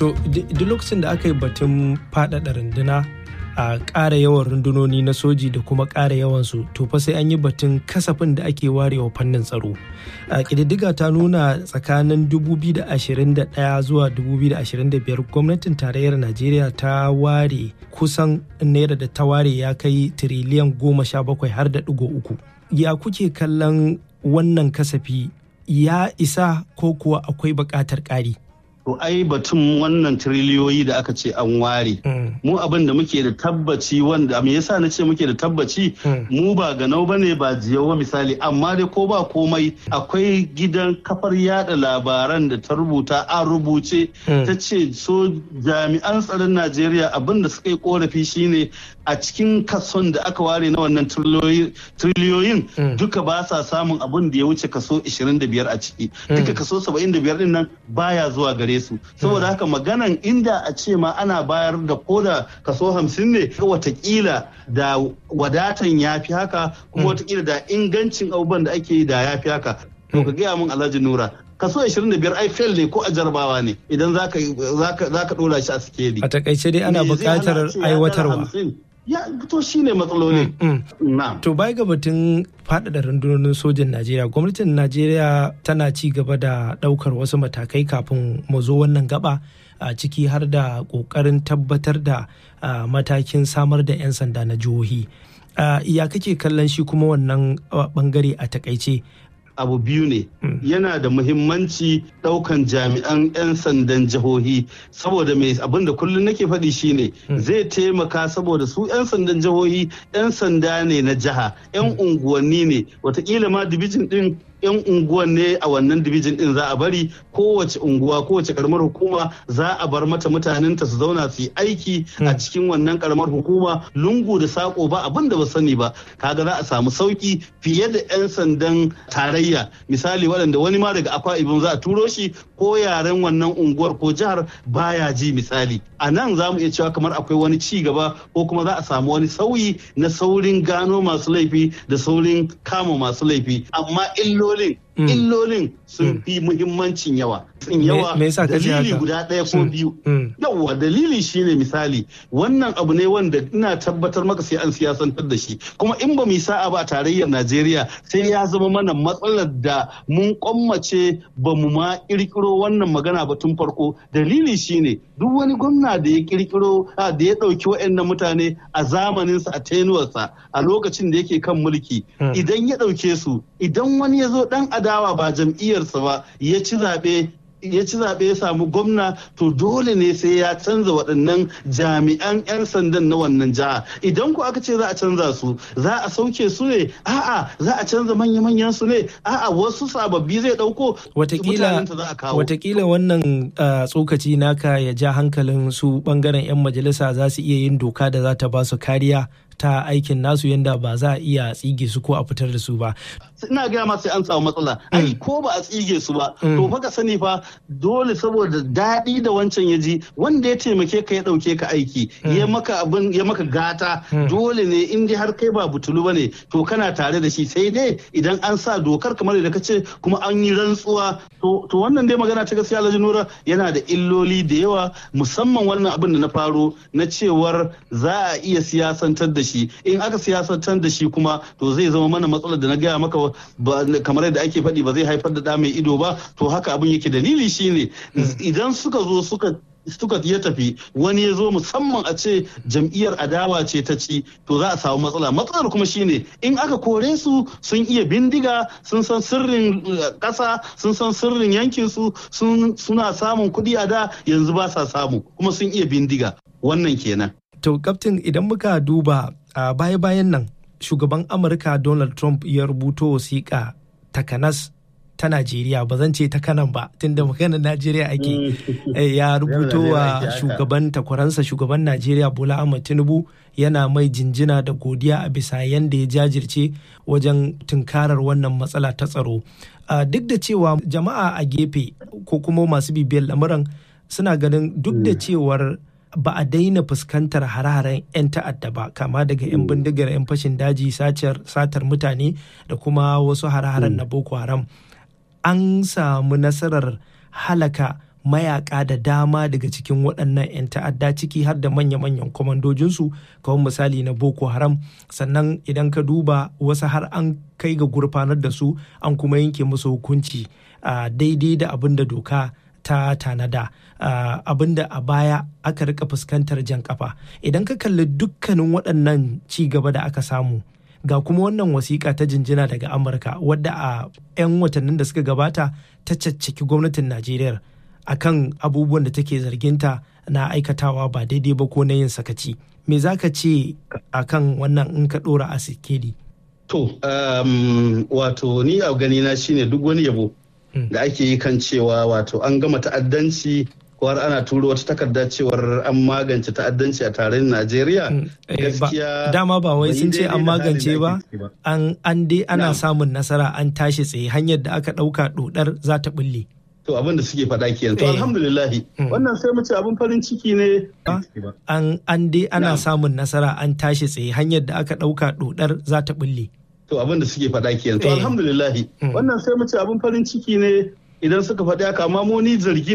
to duk lokacin da aka yi batun faɗaɗa runduna a ƙara yawan rundunoni na soji da kuma ƙara yawansu to fa sai an yi batun kasafin da ake warewa fannin tsaro a ƙididdiga ta nuna tsakanin 2021 zuwa 2025 gwamnatin tarayyar najeriya ta ware kusan naira da ta ware ya kai tiriliyan goma sha bakwai har da ɗigo uku ya kuke kallon wannan kasafi ya isa ko kuwa akwai buƙatar ƙari To ai batun wannan tiriliyoyi da aka ce an ware. Mu abin da muke da tabbaci wanda me yasa na ce muke da tabbaci mu ba ganau bane ba jiyawa misali amma dai ko ba komai akwai gidan kafar yada labaran da ta rubuta a rubuce ta ce so jami'an tsaron Najeriya abin da suka yi korafi shine a cikin kason da aka ware na wannan tiriliyoyin duka ba sa samun abin da ya wuce kaso 25 a ciki duka kaso 75 din nan baya zuwa gare su saboda haka maganan inda a ce ma ana bayar da koda kaso 50 ne watakila da wadatan ya fi haka kuma watakila da ingancin abubuwan da ake yi da ya fi haka to ka gaya min alhaji nura kaso 25 ai fail ne ko a jarabawa ne idan za ka dora shi a sikeli a takaice dai ana buƙatar aiwatarwa ya to shi ne matsaloli. To bai ga batun faɗaɗa rundunonin sojin Najeriya, gwamnatin Najeriya tana ci gaba da ɗaukar wasu matakai kafin mu zo wannan gaba a ciki har da ƙoƙarin tabbatar da matakin samar da 'yan sanda na jihohi. Ya kake kallon shi kuma wannan bangare a takaice? abu biyu ne yana da muhimmanci daukan jami'an 'yan sandan jihohi saboda mai abin da kullum nake faɗi shine zai taimaka saboda su 'yan sandan jihohi 'yan sanda ne na jiha 'yan unguwanni ne watakila ma dibijin din 'yan unguwan ne a wannan dibijin din za a bari kowace unguwa kowace karamar hukuma za a bar mata mutanenta su zauna su yi aiki a cikin wannan karamar hukuma lungu da sako ba abin da ba sani ba kaga za a samu sauki fiye da 'yan sandan tarayya misali waɗanda wani ma daga akwa ibin za a turo shi ko yaren wannan unguwar ko jihar baya ji misali a nan za mu iya cewa kamar akwai wani ci gaba ko kuma za a samu wani sauyi na saurin gano masu laifi da saurin kama masu laifi amma illolin illolin sun fi muhimmancin yawa sun yawa dalili guda ɗaya ko biyu yawa dalili shine misali wannan abu ne wanda ina tabbatar maka sai an siyasantar da shi kuma in ba mu sa'a ba a tarayyar najeriya sai ya zama mana matsalar da mun kwammace ba mu ma kirkiro wannan magana ba tun farko dalili shine duk wani gwamna da ya kirkiro da ya ɗauki waɗannan mutane a zamaninsa a tenuwarsa a lokacin da yake kan mulki idan ya ɗauke su idan wani ya zo ɗan adawa ba jam'iyyarsa ba ya ci zaɓe ya ci zaɓe ya samu gwamna to dole ne sai ya canza waɗannan jami'an 'yan sandan na wannan jiha idan ku aka ce za a canza su za a sauke su ne a'a za a canza manya-manyan su ne a'a wasu sababbi zai ɗauko watakila wannan tsokaci naka ya ja hankalin su bangaren 'yan majalisa za su iya yin doka da za ta ba su kariya ta aikin nasu yadda ba za a iya tsige su ko a fitar da su ba. Ina gaya ma sai an samu matsala. Ai ko ba a tsige su ba. To fa ka sani fa dole saboda daɗi da wancan ya ji wanda ya taimake ka ya ɗauke ka aiki ya maka abin ya maka gata dole ne in dai har kai ba butulu bane to kana tare da shi sai dai idan an sa dokar kamar da ka ce kuma an yi rantsuwa to wannan dai magana ta gaskiya Alhaji Nura yana da illoli da yawa musamman wannan abin da na faro na cewar za a iya siyasantar da shi shi in aka siyasantar da shi kuma to zai zama mana matsalar da na gaya maka kamar yadda ake faɗi ba zai haifar da ɗa mai ido ba to haka abin yake dalili shine idan suka zo suka suka ya tafi wani ya zo musamman a ce jam'iyyar adawa ce ta ci to za a samu matsala matsalar kuma shine in aka kore su sun iya bindiga sun san sirrin ƙasa sun san sirrin yankin su suna samun kuɗi a da yanzu ba sa samu kuma sun iya bindiga wannan kenan to kaftin idan muka duba a baya-bayan nan shugaban amurka donald trump ya rubuto wasiƙa takanas ta Najeriya ba zan ce ta kanan ba tunda maganar Najeriya ake ya rubuto wa shugaban takwaransa shugaban Najeriya Bola Ahmed Tinubu yana mai jinjina da godiya a bisa yanda ya jajirce wajen tunkarar wannan matsala ta tsaro. Duk da cewa jama'a a gefe ko kuma masu bibiyar lamuran suna ganin duk da cewar ba a daina fuskantar hare-haren 'yan ta'adda ba kama daga 'yan bindigar 'yan fashin daji satar mutane da kuma wasu hare-haren na boko haram an samu nasarar halaka mayaka da dama daga cikin waɗannan 'yan ta'adda ciki har da manya-manyan kwamandojinsu kawai misali na boko haram sannan idan ka duba wasu har an kai ga gurfanar da su an kuma yanke musu hukunci daidai da abin da doka ta tanada uh, abinda a baya aka rika fuskantar jan kafa idan ka kalli dukkanin waɗannan ci gaba da aka samu ga kuma wannan wasiƙa ta jinjina daga amurka wadda a 'yan watannin da suka gabata ta caccaki gwamnatin najeriya akan abubuwan da take zarginta na aikatawa ba daidai ba ko na yin sakaci me za ka ce akan wannan in ka ɗora a sikeli to um, wato ni a ganina shine duk wani yabo da ake yi kan cewa wato an gama ta'addanci ko har ana turo wata takarda cewar an magance ta'addanci a tarayyar Najeriya. Gaskiya dama ba wai sun ce an magance ba an an dai ana samun nasara an tashi tsaye hanyar da aka ɗauka dodar za ta bulle. To abin da suke faɗa kenan. To alhamdulillahi wannan sai mu ce abin farin ciki ne. An an dai ana samun nasara an tashi tsaye hanyar da aka ɗauka dodar za ta bulle. to abin da suke faɗa kenan to alhamdulillahi wannan sai mu ce abin farin ciki ne idan suka faɗi haka amma mu ni zargi